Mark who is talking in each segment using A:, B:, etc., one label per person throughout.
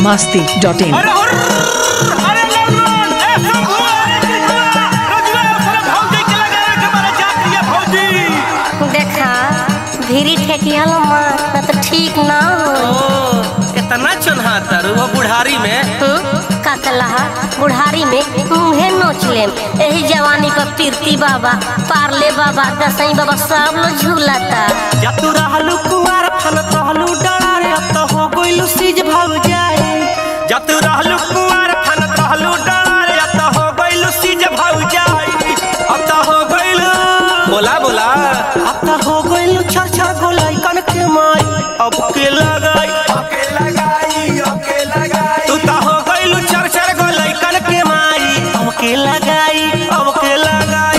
A: biharmasti.in
B: अरे हुर्र! अरे लल्लन! ए शंभू! अरे कृष्णा! रजुआ, साला भौजी के लगे रे के मारे जात रही है भौजी।
C: देखा भीरी ठेकिया मार ना तो ठीक ना हो
D: ओ, इतना चुनहा तारू वो बुढ़ारी में
C: का कलहा बुढ़ारी में मुँहे नोच लेम यही जवानी पर पीरती बाबा पारले बाबा दसई बाबा सब लोग झूलता
D: या तू रहलू कुआर फल रहलू डरारे अब तो हो गइलू सीज भव जाए या तू रहलू कुआर फल रहलू डरारे अब तो हो गइलू सीज भव जाए अब तो हो गइलू बोला बोला अब तो हो गइलू छर छर गोलाई कन के माई अब के लगाई तू तो हो गइलू छर छर गोलाई कन के माई अब के लगाई अब के लगाई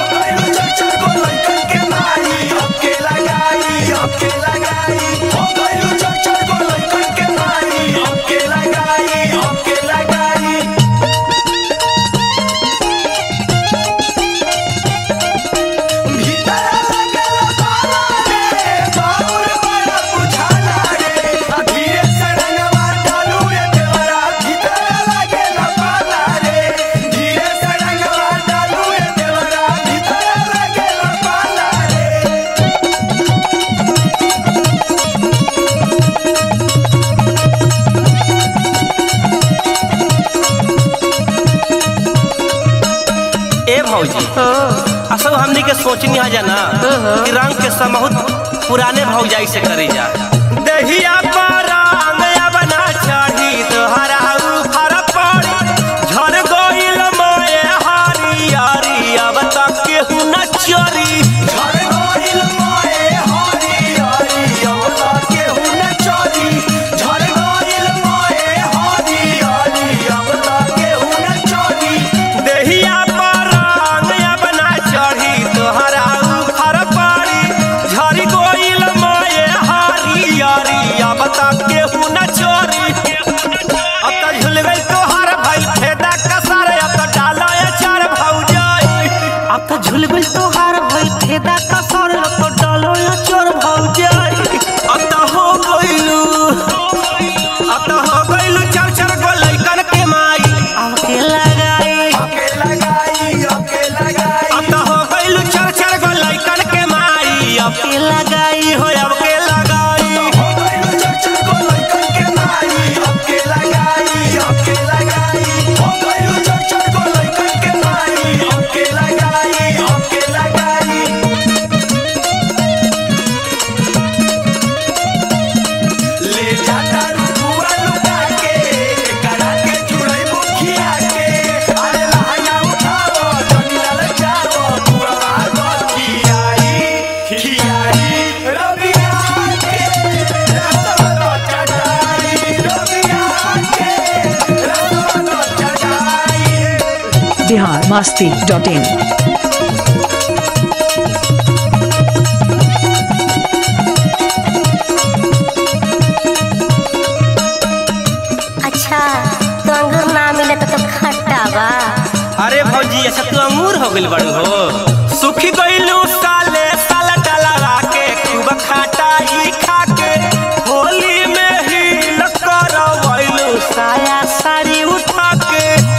D: ए भौजी असल हमनी के सोचनी है जाना कि रंग के समहुत पुराने भौजाई से करी जा दहिया पर रंग बना चढ़ी तोहरा ऊपर पड़ी झर गइल मोए हरियरी अब तक केहू न चोरी देहिया पर रंग बना चढ़ी तोहरा ऊपर पड़ी झरी गइल मोए हरियरी अब तक केहू न चोरी अब त झुल गइल तोहर भइल फेदा कसर अब त डाला चार भौजाई अब त झुल गइल तोहर भइल फेदा कसर अब त डालो चोर भौजाई अब त हो गइलू अब त हो गइलू चार चार गो लइकन के माई अब के लगाई अब त हो गइलू चार चार गो लइकन के माई अब के लगाई हो अब के लगाई
A: biharmasti.in
C: अच्छा तो अंगूर ना मिले तो, तो खट्टा बा
D: अरे भौजी अच्छा तू अंगूर हो गइल बड़ू हो सुखी गइलू साले साला डलवा के खूब खटाई खा के होली में ही न करवैलू साया साड़ी उठा के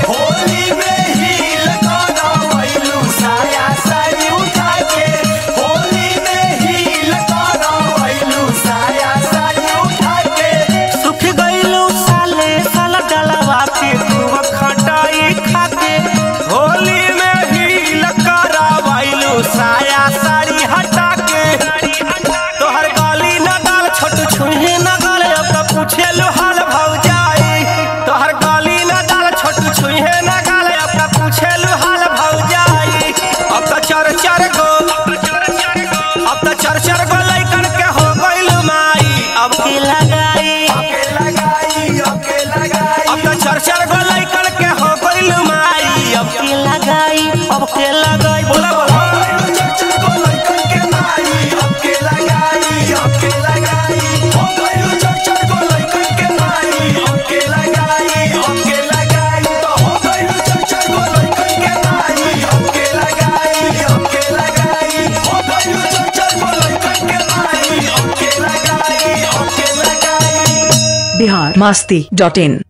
D: सुख गइलू साले साला डलवा के खूब खटाई खा के होली में ही न करवैलू साया साड़ी हटा के तोहर गाली न डाल छोटू छुहे न गाल अब तो पूछे लो हाल भौजाई तोहर गाली न डाल छोटू छुहे न गाल अब तो पूछे लो हाल भौजाई अब तो चार चार गो अब तो चार चार गो लइकन के हो गइल माई अब की लगाई अब तो चार चार गो लइकन के हो गइल माई अब की लगाई अब के लगाई बोला बोला
A: बिहार masti.in